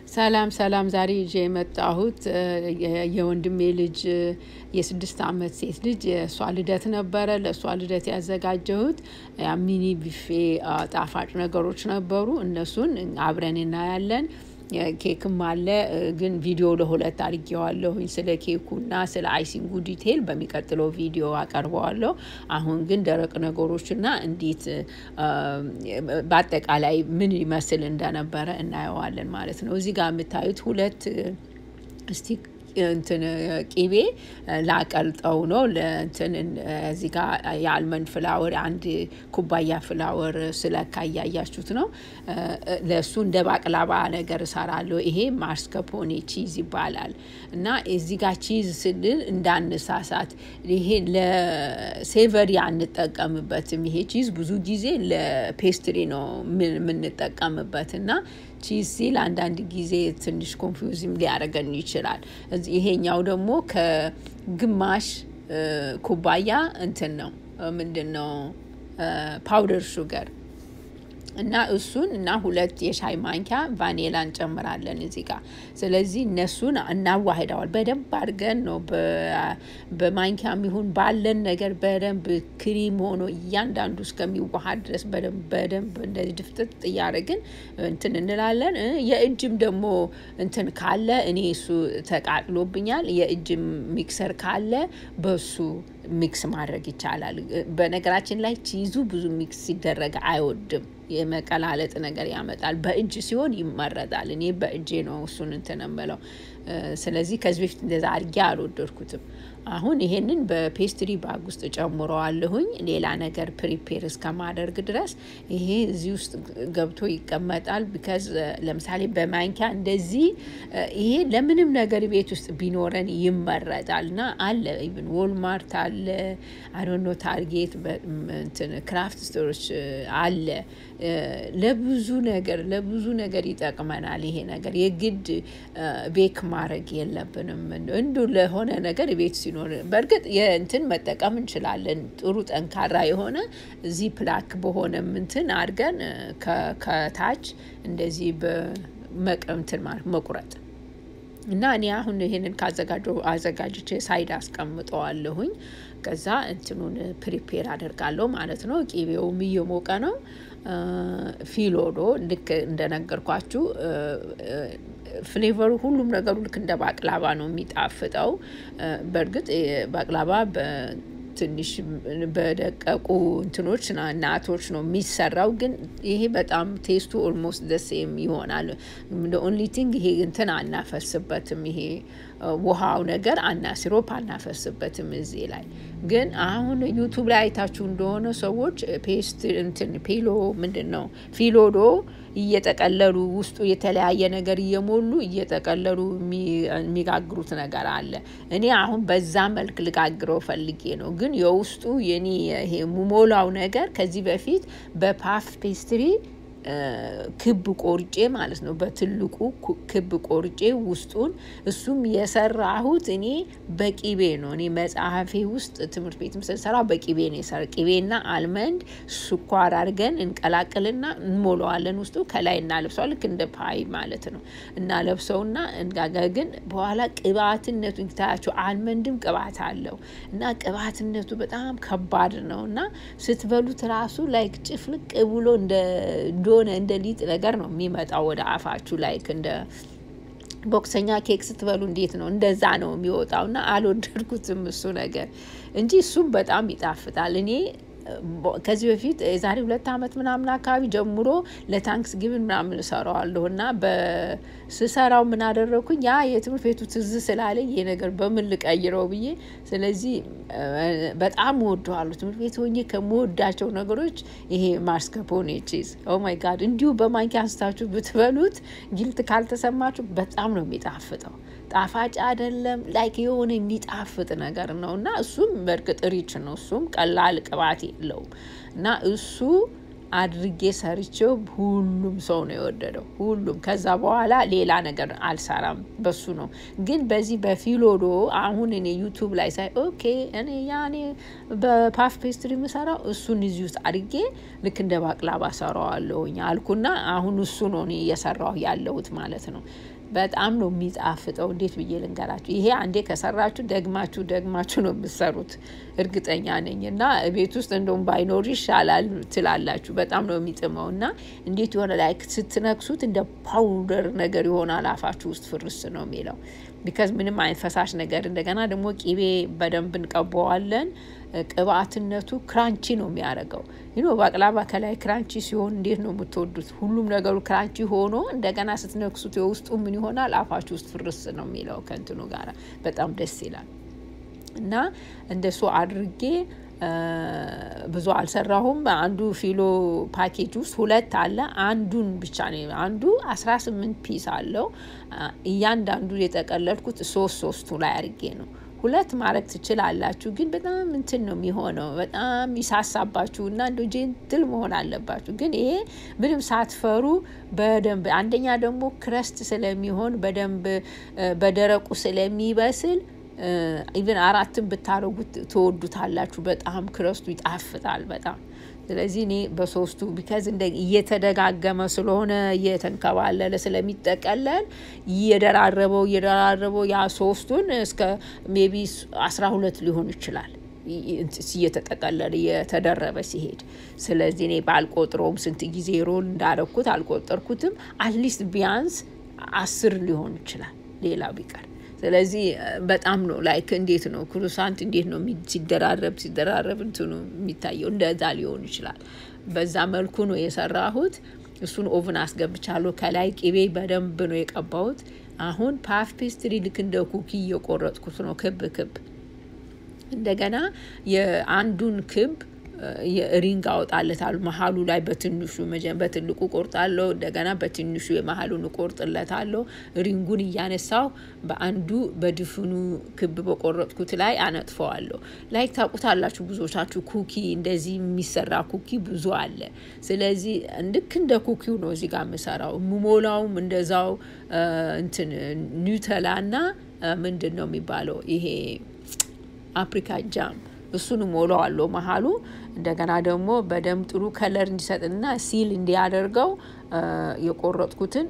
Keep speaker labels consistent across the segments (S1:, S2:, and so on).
S1: ሰላም ሰላም ዛሬ ይዤ የመጣሁት የወንድሜ ልጅ የስድስት አመት ሴት ልጅ የእሷ ልደት ነበረ። ለእሷ ልደት ያዘጋጀሁት ሚኒ ቢፌ ጣፋጭ ነገሮች ነበሩ። እነሱን አብረን እናያለን። ኬክም አለ፣ ግን ቪዲዮ ለሁለት አድርጌዋለሁኝ። ስለ ኬኩና ስለ አይሲንጉ ዲቴይል በሚቀጥለው ቪዲዮ አቀርበዋለሁ። አሁን ግን ደረቅ ነገሮችና እንዴት በአጠቃላይ ምን ይመስል እንደነበረ እናየዋለን ማለት ነው። እዚህ ጋር የምታዩት ሁለት ስቲክ እንትን ቂቤ ላቀልጠው ነው። ለእንትን እዚህ ጋር የአልመንድ ፍላወር አንድ ኩባያ ፍላወር ስለካ እያያችሁት ነው። ለእሱ እንደ ባቅላባ ነገር እሰራለሁ። ይሄ ማስከፖኔ ቺዝ ይባላል እና እዚህ ጋር ቺዝ ስልል እንዳንሳሳት፣ ይሄ ለሴቨሪ አንጠቀምበትም። ይሄ ቺዝ ብዙ ጊዜ ለፔስትሪ ነው የምንጠቀምበት እና ቺዝ ሲል አንዳንድ ጊዜ ትንሽ ኮንፊውዝም ሊያደርገን ይችላል። ይሄኛው ደግሞ ከግማሽ ኩባያ እንትን ነው ምንድን ነው ፓውደር ሹገር እና እሱን እና ሁለት የሻይ ማንኪያ ቫኔላ እንጨምራለን እዚህ ጋር። ስለዚህ እነሱን እናዋህደዋል በደንብ አድርገን ነው በማንኪያም ይሁን ባለን ነገር በደንብ ክሪም ሆኖ እያንዳንዱ እስከሚዋሃድ ድረስ በደንብ በደንብ እንደዚህ ድፍጥጥ እያደረግን እንትን እንላለን። የእጅም ደግሞ እንትን ካለ እኔ እሱ ተቃጥሎብኛል። የእጅም ሚክሰር ካለ በሱ ሚክስ ማድረግ ይቻላል። በነገራችን ላይ ቺዙ ብዙ ሚክስ ሲደረግ አይወድም። የመቀላለጥ ነገር ያመጣል። በእጅ ሲሆን ይመረጣል። እኔ በእጄ ነው እሱን እንትን የምለው። ስለዚህ ከዚህ በፊት እንደዛ አድርጌ አልወደድኩትም። አሁን ይሄንን በፔስትሪ ባግ ውስጥ ጨምረዋለሁኝ ሌላ ነገር ፕሪፔር እስከማደርግ ድረስ ይሄ እዚህ ውስጥ ገብቶ ይቀመጣል። ቢካዝ ለምሳሌ በማንኪያ እንደዚህ ይሄ ለምንም ነገር ቤት ውስጥ ቢኖረን ይመረጣል እና አለ ኢቭን ዎልማርት አለ አዶኖ ታርጌት ክራፍት ስቶሮች አለ። ለብዙ ነገር ለብዙ ነገር ይጠቅመናል። ይሄ ነገር የግድ ቤክ ማድረግ የለብንም። እንዱ ለሆነ ነገር ቤት ሲኖር በእርግጥ የእንትን መጠቀም እንችላለን። ጥሩ ጠንካራ የሆነ እዚህ ፕላክ በሆነም እንትን አድርገን ከታች እንደዚህ በመቀምትን ማለት መቁረጥ እና እኔ አሁን ይሄንን ካዘጋጀው አዘጋጅቼ ሳይድ አስቀምጠዋለሁኝ። ከዛ እንትኑን ፕሪፔር አደርጋለሁ ማለት ነው። ቂቤውም እየሞቀ ነው። ፊሎዶ ልክ እንደነገርኳችሁ ፍሌቨሩ ሁሉም ነገሩ ልክ እንደ ባቅላባ ነው የሚጣፍጠው። በእርግጥ ባቅላባ ትንሽ በደቀቁ እንትኖች እናቶች ነው የሚሰራው። ግን ይሄ በጣም ቴስቱ ኦልሞስት ደሴም ይሆናል። ኦንሊ ቲንግ ይሄ እንትን አናፈስበትም። ይሄ ውሃው ነገር አና ሲሮፕ አናፈስበትም እዚህ ላይ ግን አሁን ዩቱብ ላይ አይታችሁ እንደሆነ ሰዎች ፔስት እንትን ፔሎ ምንድን ነው ፊሎዶ እየጠቀለሉ ውስጡ የተለያየ ነገር እየሞሉ እየጠቀለሉ የሚጋግሩት ነገር አለ። እኔ አሁን በዛ መልክ ልጋግረው ፈልጌ ነው። ግን የውስጡ የኔ ይሄ ሙሞላው ነገር ከዚህ በፊት በፓፍ ፔስትሪ ክብ ቆርጬ ማለት ነው። በትልቁ ክብ ቆርጬ ውስጡን እሱም የሰራሁት እኔ በቂቤ ነው። እኔ መጽሐፌ ውስጥ ትምህርት ቤትም ስንሰራ በቂቤ ነው የሰራ ቂቤና አልመንድ ስኳር አድርገን እንቀላቅልና እንሞላዋለን። ውስጡ ከላይ እናለብሰዋል። ልክ እንደ ፓይ ማለት ነው። እናለብሰውና እንጋጋ ግን በኋላ ቅባትነቱ ታያቸው። አልመንድም ቅባት አለው እና ቅባትነቱ በጣም ከባድ ነው እና ስትበሉት ራሱ ላይክ ጭፍልቅ ብሎ እንደ እንደሆነ እንደ ሊጥ ነገር ነው የሚመጣው ወደ አፋችሁ ላይክ እንደ ቦክሰኛ ኬክ ስትበሉ እንዴት ነው እንደዛ ነው የሚወጣው። እና አልወደድኩትም እሱ ነገር እንጂ እሱም በጣም ይጣፍጣል። እኔ ከዚህ በፊት የዛሬ ሁለት ዓመት ምናምን አካባቢ ጀምሮ ለታንክስ ጊቭን ምናምን እሰራዋለሁ እና በስሰራው ምን አደረግኩኝ ያ የትምህርት ቤቱ ትዝ ስላለኝ ይሄ ነገር በምን ልቀይረው ብዬ ስለዚህ በጣም እወደዋለሁ። ትምህርት ቤት ሆኜ ከምወዳቸው ነገሮች ይሄ ማስከፖኔ ቺዝ ኦ ማይ ጋድ እንዲሁ በማንኪያ አንስታችሁ ብትበሉት ጊልት ካልተሰማችሁ በጣም ነው የሚጣፍጠው። ጣፋጭ አይደለም ላይክ የሆነ የሚጣፍጥ ነገር ነው እና እሱም በእርግጥ ሪች ነው። እሱም ቀላል ቅባት የለውም እና እሱ አድርጌ ሰርቼው ሁሉም ሰው ነው የወደደው። ሁሉም ከዛ በኋላ ሌላ ነገር አልሰራም በሱ ነው። ግን በዚህ በፊሎዶ አሁን እኔ ዩቱብ ላይ ሳይ ኦኬ እኔ ያኔ በፓፍ ፔስትሪ የምሰራው እሱን እዚህ ውስጥ አድርጌ ልክ እንደ ባቅላባ ሰራዋለሁኝ አልኩና አሁን እሱ ነው እኔ እየሰራሁ ያለሁት ማለት ነው። በጣም ነው የሚጣፍጠው። እንዴት ብዬ ልንገራችሁ? ይሄ አንዴ ከሰራችሁ ደግማችሁ ደግማችሁ ነው የምትሰሩት እርግጠኛ ነኝ። እና ቤት ውስጥ እንደውም ባይኖር ይሻላል ትላላችሁ። በጣም ነው የሚጥመው እና እንዴት የሆነ ላይ ስትነክሱት እንደ ፓውደር ነገር ይሆናል አፋችሁ ውስጥ ፍርስ ነው የሚለው ቢካዝ ምንም አይነት ፈሳሽ ነገር እንደገና ደግሞ ቂቤ በደንብ እንቀባዋለን። ቅባትነቱ ክራንቺ ነው የሚያደርገው። ይኖ ባቅላባ ከላይ ክራንቺ ሲሆን እንዴት ነው የምትወዱት? ሁሉም ነገሩ ክራንቺ ሆኖ እንደገና ስትነክሱት የውስጡ ምን ይሆናል? አፋችሁ ውስጥ ፍርስ ነው የሚለው ከእንትኑ ጋር በጣም ደስ ይላል። እና እንደሱ አድርጌ ብዙ አልሰራሁም። አንዱ ፊሎ ፓኬጅ ውስጥ ሁለት አለ። አንዱን ብቻ ነው አንዱ አስራ ስምንት ፒስ አለው። እያንዳንዱ የጠቀለልኩት ሶስት ሶስቱ ላይ አድርጌ ነው። ሁለት ማድረግ ትችላላችሁ፣ ግን በጣም እንትን ነው የሚሆነው። በጣም ይሳሳባችሁ እና እንደ ጄንትል መሆን አለባችሁ። ግን ይሄ ምንም ሳትፈሩ በደንብ አንደኛ ደግሞ ክረስት ስለሚሆን በደንብ በደረቁ ስለሚበስል ኢቨን አራትን ብታደርጉት ትወዱታላችሁ። በጣም ክረስቱ ይጣፍጣል በጣም ስለዚህ እኔ በሶስቱ ቢከዝ እንደ እየተደጋገመ ስለሆነ እየተንከባለለ ስለሚጠቀለል እየደራረበው እየደራረበው ያ ሶስቱን እስከ ሜቢ አስራ ሁለት ሊሆን ይችላል እየተጠቀለለ እየተደረበ ሲሄድ። ስለዚህ እኔ ባልቆጥረውም ስንት ጊዜ ሮል እንዳረኩት አልቆጠርኩትም። አትሊስት ቢያንስ አስር ሊሆን ይችላል ሌላው ቢቀር ስለዚህ በጣም ነው ላይክ እንዴት ነው ክሩሳንት እንዴት ነው ሲደራረብ ሲደራረብ እንትኑ የሚታየው እንደዛ ሊሆን ይችላል። በዛ መልኩ ነው የሰራሁት። እሱን ኦቭን አስገብቻለሁ። ከላይ ቅቤ በደንብ ነው የቀባሁት። አሁን ፓፍ ፔስትሪ ልክ እንደ ኩኪ እየቆረጥኩት ነው ክብ ክብ። እንደገና የአንዱን ክብ ሪንግ አወጣለታለሁ መሀሉ ላይ በትንሹ በትልቁ ቆርጣለሁ። እንደገና በትንሹ የመሀሉን እቆርጥለታለሁ። ሪንጉን እያነሳው በአንዱ በድፍኑ ክብ በቆረጥኩት ላይ አነጥፈዋለሁ። ላይክ ታውቁታላችሁ ብዙዎቻችሁ ኩኪ እንደዚህ የሚሰራ ኩኪ ብዙ አለ። ስለዚህ ልክ እንደ ኩኪው ነው እዚህ ጋር የምሰራው። የምሞላውም እንደዛው እንትን ኒውተላ እና ምንድን ነው የሚባለው ይሄ አፕሪካ ጃም እሱን ሞላዋለሁ መሀሉ እንደገና ደግሞ በደንብ ጥሩ ከለር እንዲሰጥና ሲል እንዲያደርገው የቆረጥኩትን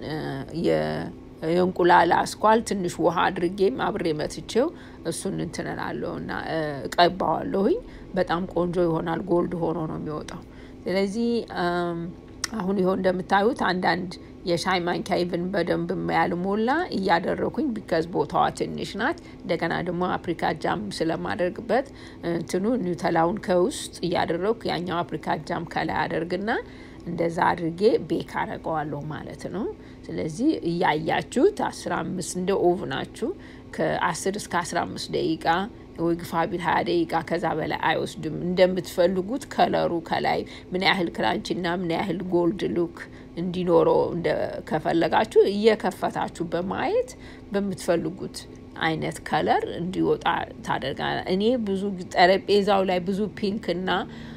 S1: የእንቁላል አስኳል ትንሽ ውሃ አድርጌም አብሬ መትቼው እሱን እንትን እላለሁ እና እቀባዋለሁኝ። በጣም ቆንጆ ይሆናል። ጎልድ ሆኖ ነው የሚወጣው። ስለዚህ አሁን ይኸው እንደምታዩት አንዳንድ የሻይ ማንኪያ ኢቭን በደንብ ያልሞላ እያደረኩኝ ቢከዝ ቦታዋ ትንሽ ናት። እንደገና ደግሞ አፕሪካ ጃም ስለማደርግበት እንትኑ ኒውተላውን ከውስጥ እያደረኩ ያኛው አፕሪካ ጃም ከላይ አደርግና እንደዛ አድርጌ ቤክ አረገዋለሁ ማለት ነው። ስለዚህ እያያችሁት አስራ አምስት እንደ ኦቭናችሁ ከአስር እስከ አስራ አምስት ደቂቃ ወይ ግፋ ቢል ሀያ ደቂቃ ከዛ በላይ አይወስድም። እንደምትፈልጉት ከለሩ ከላይ ምን ያህል ክራንች እና ምን ያህል ጎልድ ሉክ እንዲኖረው ከፈለጋችሁ እየከፈታችሁ በማየት በምትፈልጉት አይነት ከለር እንዲወጣ ታደርጋል። እኔ ብዙ ጠረጴዛው ላይ ብዙ ፒንክ እና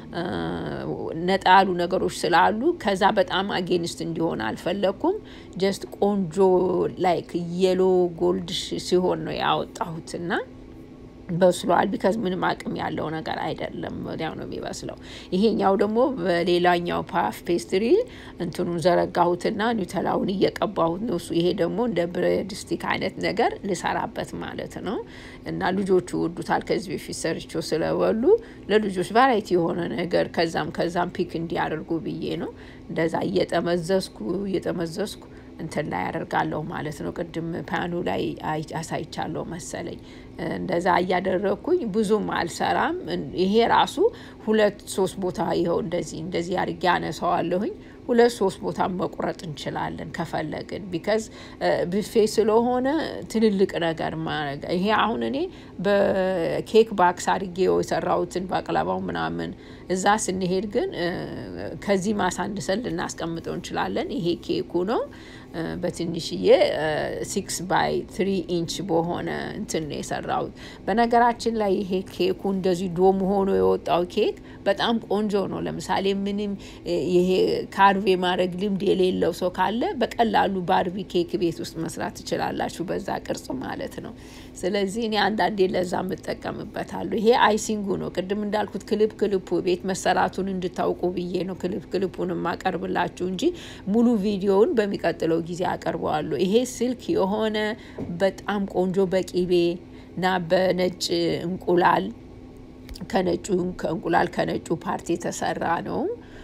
S1: ነጣ ያሉ ነገሮች ስላሉ ከዛ በጣም አጌንስት እንዲሆን አልፈለግኩም። ጀስት ቆንጆ ላይክ የሎ ጎልድ ሲሆን ነው ያወጣሁት እና በስሏል። ቢካዝ ምንም አቅም ያለው ነገር አይደለም፣ ወዲያው ነው የሚበስለው። ይሄኛው ደግሞ በሌላኛው ፓፍ ፔስትሪ እንትኑን ዘረጋሁትና ኒውተላውን እየቀባሁት ነው። እሱ ይሄ ደግሞ እንደ ብሬድ ስቲክ አይነት ነገር ልሰራበት ማለት ነው። እና ልጆቹ ወዱታል። ከዚህ በፊት ሰርቼው ስለበሉ ለልጆች ቫራይቲ የሆነ ነገር ከዛም ከዛም ፒክ እንዲያደርጉ ብዬ ነው እንደዛ እየጠመዘዝኩ እየጠመዘዝኩ እንትን ላይ ያደርጋለሁ ማለት ነው። ቅድም ፓኑ ላይ አሳይቻለሁ መሰለኝ። እንደዛ እያደረግኩኝ ብዙም አልሰራም። ይሄ ራሱ ሁለት ሶስት ቦታ ይኸው እንደዚህ እንደዚህ አድርጌ አነሳዋለሁኝ። ሁለት ሶስት ቦታ መቁረጥ እንችላለን ከፈለግን። ቢካዝ ብፌ ስለሆነ ትልልቅ ነገር ማድረግ ይሄ አሁን እኔ በኬክ ባክስ አድርጌ የሰራሁትን ባቅላባው ምናምን እዛ ስንሄድ ግን ከዚህ ማሳንሰን ልናስቀምጠው እንችላለን። ይሄ ኬኩ ነው። በትንሽዬ ሲክስ ባይ ትሪ ኢንች በሆነ እንትን ነው የሰራሁት። በነገራችን ላይ ይሄ ኬኩ እንደዚህ ዶም ሆኖ የወጣው ኬክ በጣም ቆንጆ ነው። ለምሳሌ ምንም ይሄ ካርቭ የማድረግ ልምድ የሌለው ሰው ካለ በቀላሉ ባርቢ ኬክ ቤት ውስጥ መስራት ትችላላችሁ፣ በዛ ቅርጽ ማለት ነው። ስለዚህ እኔ አንዳንዴ ለዛ የምጠቀምበታለሁ። ይሄ አይሲንጉ ነው። ቅድም እንዳልኩት ክልፕ ክልፑ ቤት መሰራቱን እንድታውቁ ብዬ ነው ክልፕ ክልፑን የማቀርብላችሁ እንጂ ሙሉ ቪዲዮውን በሚቀጥለው በሚቀጥለው ጊዜ አቀርበዋለሁ። ይሄ ስልክ የሆነ በጣም ቆንጆ በቂቤ እና በነጭ እንቁላል ከነጩ ከእንቁላል ከነጩ ፓርቲ የተሰራ ነው።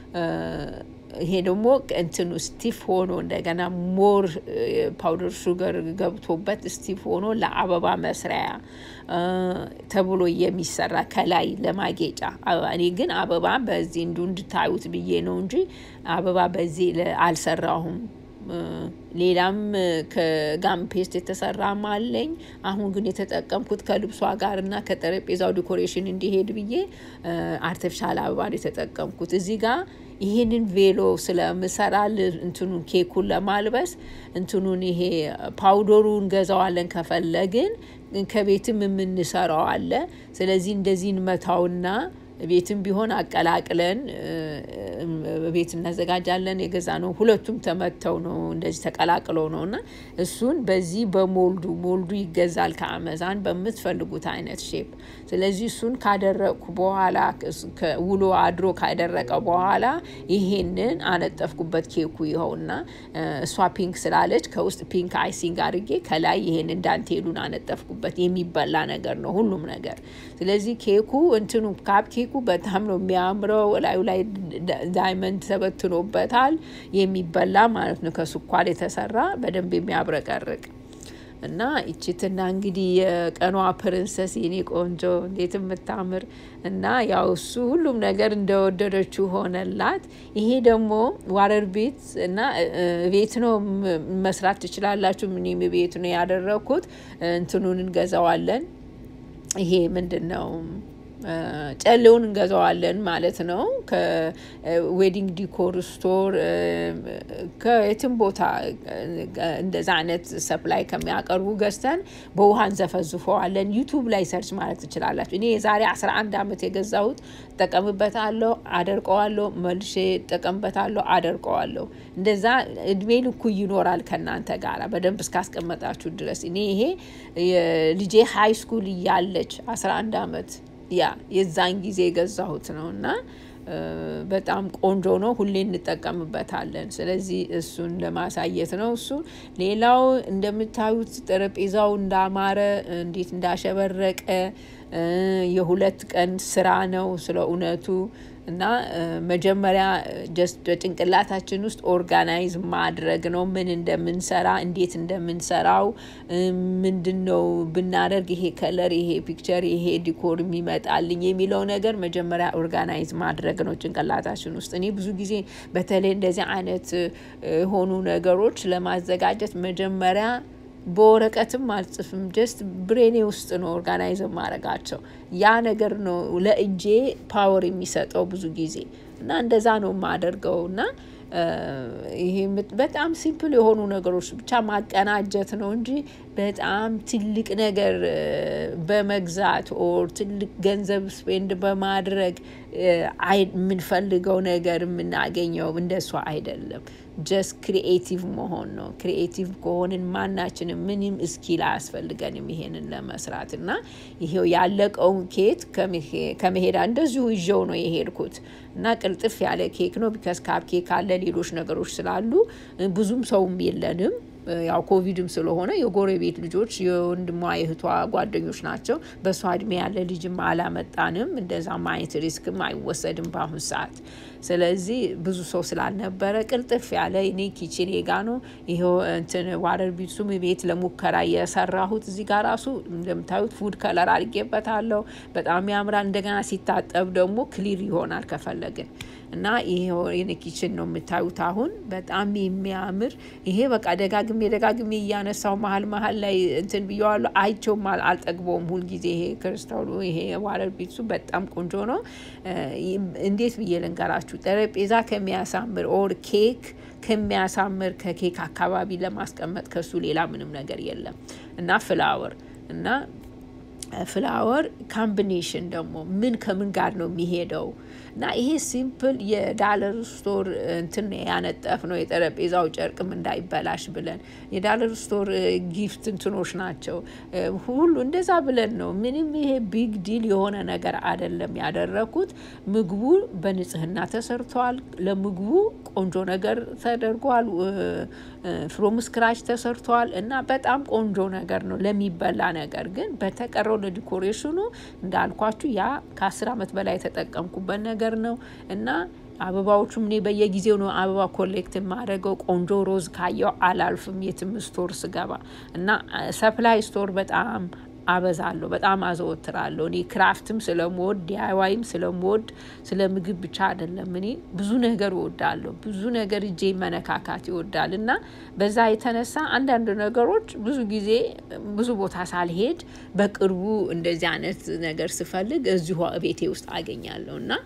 S1: ይሄ ደግሞ እንትኑ ስቲፍ ሆኖ እንደገና ሞር ፓውደር ሹገር ገብቶበት ስቲፍ ሆኖ ለአበባ መስሪያ ተብሎ የሚሰራ ከላይ ለማጌጫ እኔ ግን አበባ በዚህ እንዱ እንድታዩት ብዬ ነው እንጂ አበባ በዚህ አልሰራሁም። ሌላም ከጋም ፔስት የተሰራም አለኝ። አሁን ግን የተጠቀምኩት ከልብሷ ጋር እና ከጠረጴዛው ዲኮሬሽን እንዲሄድ ብዬ አርቲፊሻል አበባ ነው የተጠቀምኩት። እዚህ ጋር ይህንን ቬሎ ስለምሰራ እንትኑን ኬኩን ለማልበስ እንትኑን ይሄ ፓውደሩ እንገዛዋለን ከፈለግን ከቤትም የምንሰራው አለ። ስለዚህ እንደዚህ እንመታውና ቤትም ቢሆን አቀላቅለን ቤት እናዘጋጃለን። የገዛ ነው ሁለቱም ተመተው ነው እንደዚህ ተቀላቅለው ነው እና እሱን በዚህ በሞልዱ ሞልዱ ይገዛል ከአመዛን በምትፈልጉት አይነት ሼፕ። ስለዚህ እሱን ካደረቅኩ በኋላ ውሎ አድሮ ካደረቀ በኋላ ይሄንን አነጠፍኩበት ኬኩ ይኸውና እሷ ፒንክ ስላለች ከውስጥ ፒንክ አይሲንግ አድርጌ ከላይ ይሄንን ዳንቴሉን አነጠፍኩበት። የሚበላ ነገር ነው ሁሉም ነገር። ስለዚህ ኬኩ እንትኑ ካፕ ኬኩ በጣም ነው የሚያምረው። ላዩ ላይ ዳይመንድ ተበትኖበታል። የሚበላ ማለት ነው ከስኳር የተሰራ በደንብ የሚያብረቀርቅ እና ይችትና እንግዲህ የቀኗ ፕሪንሰስ የኔ ቆንጆ እንዴት የምታምር እና ያው እሱ ሁሉም ነገር እንደወደደችው ሆነላት። ይሄ ደግሞ ዋረር ቤት እና ቤት ነው መስራት ትችላላችሁ። ምንም ቤት ነው ያደረግኩት። እንትኑን እንገዛዋለን። ይሄ ምንድን ነው? ጨሌውን እንገዛዋለን ማለት ነው። ከዌዲንግ ዲኮር ስቶር ከየትም ቦታ እንደዛ አይነት ሰፕላይ ከሚያቀርቡ ገዝተን በውሃ እንዘፈዝፈዋለን። ዩቱብ ላይ ሰርች ማለት ትችላላችሁ። እኔ የዛሬ 11 ዓመት የገዛሁት እጠቀምበታለሁ፣ አደርቀዋለሁ፣ መልሼ እጠቀምበታለሁ፣ አደርቀዋለሁ። እንደዛ እድሜ ልኩ ይኖራል ከእናንተ ጋር በደንብ እስካስቀመጣችሁ ድረስ። እኔ ይሄ ልጄ ሀይ ስኩል እያለች 11 ዓመት ያ የዛን ጊዜ የገዛሁት ነው እና በጣም ቆንጆ ነው። ሁሌ እንጠቀምበታለን። ስለዚህ እሱን ለማሳየት ነው። እሱ ሌላው እንደምታዩት ጠረጴዛው እንዳማረ እንዴት እንዳሸበረቀ የሁለት ቀን ስራ ነው ስለ እውነቱ እና መጀመሪያ ጀስት በጭንቅላታችን ውስጥ ኦርጋናይዝ ማድረግ ነው። ምን እንደምንሰራ፣ እንዴት እንደምንሰራው፣ ምንድን ነው ብናደርግ ይሄ ከለር፣ ይሄ ፒክቸር፣ ይሄ ዲኮር የሚመጣልኝ የሚለው ነገር መጀመሪያ ኦርጋናይዝ ማድረግ ነው ጭንቅላታችን ውስጥ። እኔ ብዙ ጊዜ በተለይ እንደዚህ አይነት የሆኑ ነገሮች ለማዘጋጀት መጀመሪያ በወረቀትም አልጽፍም። ጀስት ብሬኔ ውስጥ ነው ኦርጋናይዝ ማድረጋቸው። ያ ነገር ነው ለእጄ ፓወር የሚሰጠው ብዙ ጊዜ እና እንደዛ ነው የማደርገው እና ይሄ በጣም ሲምፕል የሆኑ ነገሮች ብቻ ማቀናጀት ነው እንጂ በጣም ትልቅ ነገር በመግዛት ኦር ትልቅ ገንዘብ ስፔንድ በማድረግ የምንፈልገው ነገር የምናገኘው እንደሷ አይደለም። ጀስት ክሪኤቲቭ መሆን ነው። ክሪኤቲቭ ከሆንን ማናችንም ምንም እስኪል አያስፈልገንም ይሄንን ለመስራት እና ይሄው ያለቀውን ኬክ ከመሄዳ እንደዚሁ ይዤው ነው የሄድኩት እና ቅልጥፍ ያለ ኬክ ነው። ቢከስ ካፕ ኬክ አለ፣ ሌሎች ነገሮች ስላሉ ብዙም ሰውም የለንም። ያው ኮቪድም ስለሆነ የጎረቤት ልጆች የወንድሟ የእህቷ ጓደኞች ናቸው። በእሷ እድሜ ያለ ልጅም አላመጣንም። እንደዛ ማየት ሪስክም አይወሰድም በአሁን ሰዓት። ስለዚህ ብዙ ሰው ስላልነበረ ቅልጥፍ ያለ እኔ ኪችኔ ጋ ነው ይኸው እንትን ዋረር ቢሱም ቤት ለሙከራ የሰራሁት እዚህ ጋር ራሱ እንደምታዩት ፉድ ከለር አድርጌበታለሁ። በጣም ያምራል። እንደገና ሲታጠብ ደግሞ ክሊር ይሆናል ከፈለግን እና ይሄ የኔ ኪችን ነው የምታዩት። አሁን በጣም የሚያምር ይሄ በቃ ደጋግሜ ደጋግሜ እያነሳው መሀል መሀል ላይ እንትን ብየዋለሁ። አይቼውም አልጠግበውም ሁልጊዜ ይሄ ክርስታሉ ይሄ ዋረር ቢሱ በጣም ቆንጆ ነው። እንዴት ብዬ ልንገራችሁ? ጠረጴዛ ከሚያሳምር ኦር ኬክ ከሚያሳምር ከኬክ አካባቢ ለማስቀመጥ ከሱ ሌላ ምንም ነገር የለም እና ፍላወር እና ፍላወር ካምቢኔሽን ደግሞ ምን ከምን ጋር ነው የሚሄደው እና ይሄ ሲምፕል የዳለር ስቶር እንትን ያነጠፍ ነው የጠረጴዛው ጨርቅም እንዳይበላሽ ብለን የዳለር ስቶር ጊፍት እንትኖች ናቸው ሁሉ እንደዛ ብለን ነው። ምንም ይሄ ቢግ ዲል የሆነ ነገር አይደለም ያደረኩት። ምግቡ በንጽህና ተሰርቷል። ለምግቡ ቆንጆ ነገር ተደርጓል። ፍሮም ስክራች ተሰርቷል እና በጣም ቆንጆ ነገር ነው ለሚበላ ነገር ግን በተቀረው ለዲኮሬሽኑ እንዳልኳችሁ ያ ከአስር ዓመት በላይ የተጠቀምኩበት ነገር ነው እና አበባዎቹም እኔ በየጊዜው ነው አበባ ኮሌክት የማደርገው። ቆንጆ ሮዝ ካየው አላልፍም የትም ስቶር ስገባ እና ሰፕላይ ስቶር በጣም አበዛለሁ፣ በጣም አዘወትራለሁ። እኔ ክራፍትም ስለምወድ ዲአይዋይም ስለምወድ ስለ ምግብ ብቻ አይደለም። እኔ ብዙ ነገር እወዳለሁ። ብዙ ነገር እጄ መነካካት ይወዳል እና በዛ የተነሳ አንዳንድ ነገሮች ብዙ ጊዜ ብዙ ቦታ ሳልሄድ በቅርቡ እንደዚህ አይነት ነገር ስፈልግ እዚሁ ቤቴ ውስጥ አገኛለሁ እና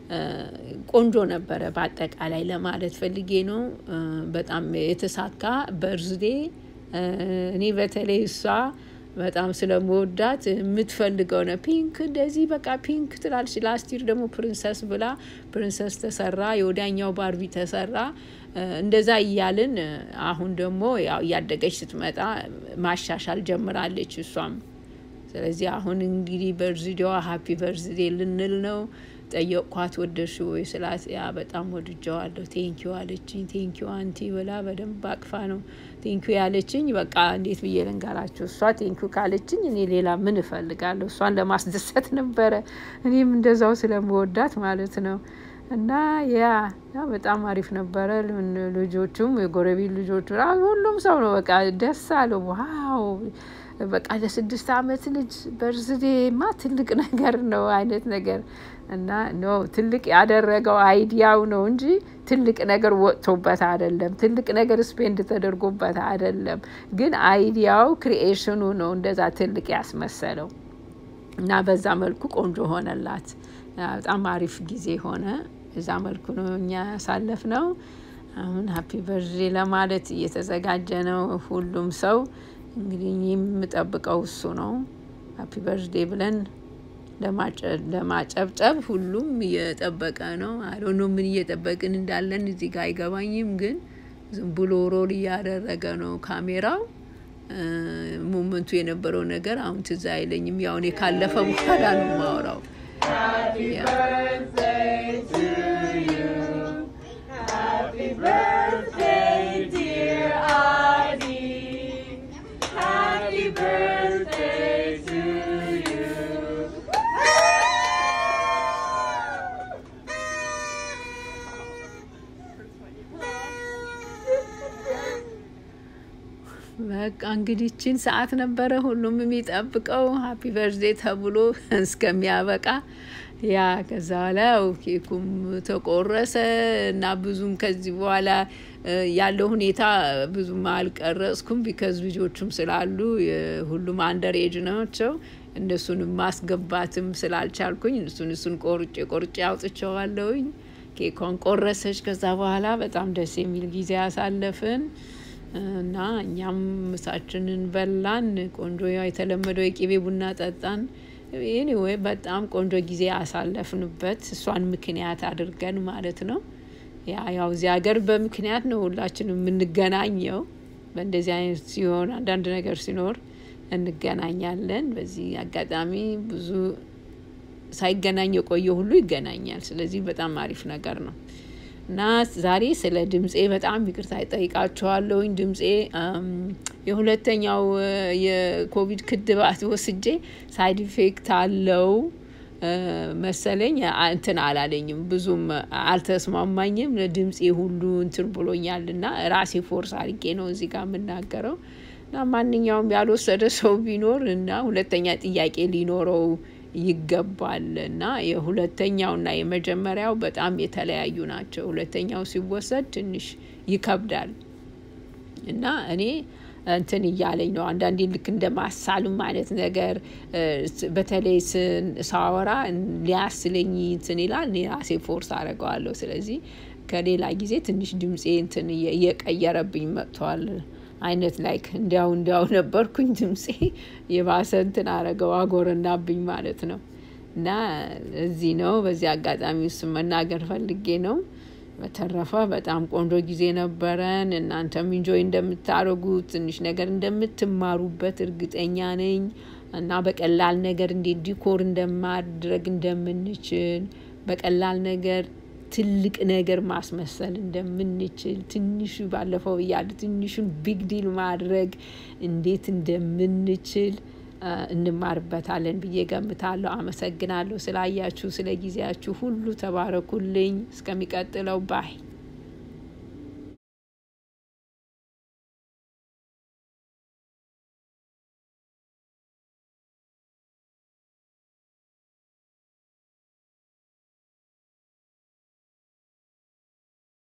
S1: ቆንጆ ነበረ። በአጠቃላይ ለማለት ፈልጌ ነው። በጣም የተሳካ በርዝዴ እኔ በተለይ እሷ በጣም ስለመወዳት የምትፈልገው ነው። ፒንክ እንደዚህ በቃ ፒንክ ትላለች። ላስቲር ደግሞ ፕሪንሰስ ብላ ፕሪንሰስ ተሰራ፣ የወዳኛው ባርቢ ተሰራ። እንደዛ እያልን አሁን ደግሞ ያው እያደገች ስትመጣ ማሻሻል ጀምራለች እሷም። ስለዚህ አሁን እንግዲህ በርዝዴዋ ሀፒ በርዝዴ ልንል ነው። ጠየቅኳት ወደድሽ ወይ ስላት ያ በጣም ወድጀዋለሁ ቴንኪዩ አለችኝ። ቴንኪዩ አንቲ ብላ በደንብ አቅፋ ነው ቴንኪዩ ያለችኝ። በቃ እንዴት ብዬ ልንገራቸው? እሷ ቴንኪዩ ካለችኝ እኔ ሌላ ምን እፈልጋለሁ? እሷን ለማስደሰት ነበረ። እኔም እንደዛው ስለምወዳት ማለት ነው። እና ያ በጣም አሪፍ ነበረ። ልጆቹም የጎረቤት ልጆቹ ሁሉም ሰው ነው በቃ ደስ አለው። ዋው በቃ ለስድስት አመት ልጅ በርዝዴማ ትልቅ ነገር ነው አይነት ነገር እና ኖ ትልቅ ያደረገው አይዲያው ነው እንጂ ትልቅ ነገር ወጥቶበት አይደለም። ትልቅ ነገር ስፔንድ ተደርጎበት አይደለም። ግን አይዲያው ክሪኤሽኑ ነው እንደዛ ትልቅ ያስመሰለው እና በዛ መልኩ ቆንጆ ሆነላት። በጣም አሪፍ ጊዜ ሆነ። እዛ መልኩ ነው እኛ ያሳለፍ ነው። አሁን ሀፒ በርዝዴ ለማለት እየተዘጋጀ ነው ሁሉም ሰው እንግዲህ የምጠብቀው እሱ ነው። ሀፒ በርዝዴ ብለን ለማጨብጨብ ሁሉም እየጠበቀ ነው። አይ ምን እየጠበቅን እንዳለን እዚህ ጋር አይገባኝም፣ ግን ዝም ብሎ ሮል እያደረገ ነው ካሜራው። ሞመንቱ የነበረው ነገር አሁን ትዝ አይለኝም። ያው እኔ ካለፈ በኋላ ነው የማወራው። በቃ እንግዲህ ችን ሰዓት ነበረ ሁሉም የሚጠብቀው ሀፒ በርዝዴ ተብሎ እስከሚያበቃ ያ ከዛ በኋላ ኬኩም ተቆረሰ እና ብዙም ከዚህ በኋላ ያለው ሁኔታ ብዙም አልቀረጽኩም። ቢከዝ ልጆቹም ስላሉ ሁሉም አንደር ኤጅ ናቸው። እነሱንም ማስገባትም ስላልቻልኩኝ እሱን እሱን ቆርጬ ቆርጬ አውጥቼዋለሁኝ። ኬኳን ቆረሰች። ከዛ በኋላ በጣም ደስ የሚል ጊዜ አሳለፍን እና እኛም ምሳችንን በላን። ቆንጆ የተለመደው የቅቤ ቡና ጠጣን። ኤኒዌይ በጣም ቆንጆ ጊዜ አሳለፍንበት እሷን ምክንያት አድርገን ማለት ነው። ያ ያው እዚህ ሀገር በምክንያት ነው ሁላችንም የምንገናኘው። በእንደዚህ አይነት ሲሆን አንዳንድ ነገር ሲኖር እንገናኛለን። በዚህ አጋጣሚ ብዙ ሳይገናኝ የቆየ ሁሉ ይገናኛል። ስለዚህ በጣም አሪፍ ነገር ነው እና ዛሬ ስለ ድምፄ በጣም ይቅርታ ይጠይቃችኋለሁኝ። ድምፄ የሁለተኛው የኮቪድ ክትባት ወስጄ ሳይድ ኢፌክት አለው መሰለኝ እንትን አላለኝም፣ ብዙም አልተስማማኝም። ለድምፄ ሁሉ እንትን ብሎኛል እና ራሴ ፎርስ አድርጌ ነው እዚህ ጋር የምናገረው እና ማንኛውም ያልወሰደ ሰው ቢኖር እና ሁለተኛ ጥያቄ ሊኖረው ይገባል እና የሁለተኛውና የመጀመሪያው በጣም የተለያዩ ናቸው። ሁለተኛው ሲወሰድ ትንሽ ይከብዳል እና እኔ እንትን እያለኝ ነው አንዳንዴ ልክ እንደ ማሳሉም አይነት ነገር በተለይ ሳወራ ሊያስለኝ እንትን ይላል። እኔ ራሴ ፎርስ አደርገዋለሁ። ስለዚህ ከሌላ ጊዜ ትንሽ ድምፄ እንትን እየቀየረብኝ መጥቷል። አይነት ላይክ እንዲያው እንዲያው ነበርኩኝ። ድምፄ የባሰ እንትን አረገው አጎረናብኝ ማለት ነው። እና እዚህ ነው በዚህ አጋጣሚ ውስጥ መናገር ፈልጌ ነው። በተረፈ በጣም ቆንጆ ጊዜ ነበረን። እናንተም ኢንጆይ እንደምታደርጉት ትንሽ ነገር እንደምትማሩበት እርግጠኛ ነኝ። እና በቀላል ነገር እንዴት ዲኮር እንደማድረግ እንደምንችል በቀላል ነገር ትልቅ ነገር ማስመሰል እንደምንችል ትንሹ ባለፈው እያለ ትንሹን ቢግ ዲል ማድረግ እንዴት እንደምንችል እንማርበታለን ብዬ ገምታለሁ። አመሰግናለሁ ስላያችሁ፣ ስለ ጊዜያችሁ ሁሉ ተባረኩልኝ። እስከሚቀጥለው ባይ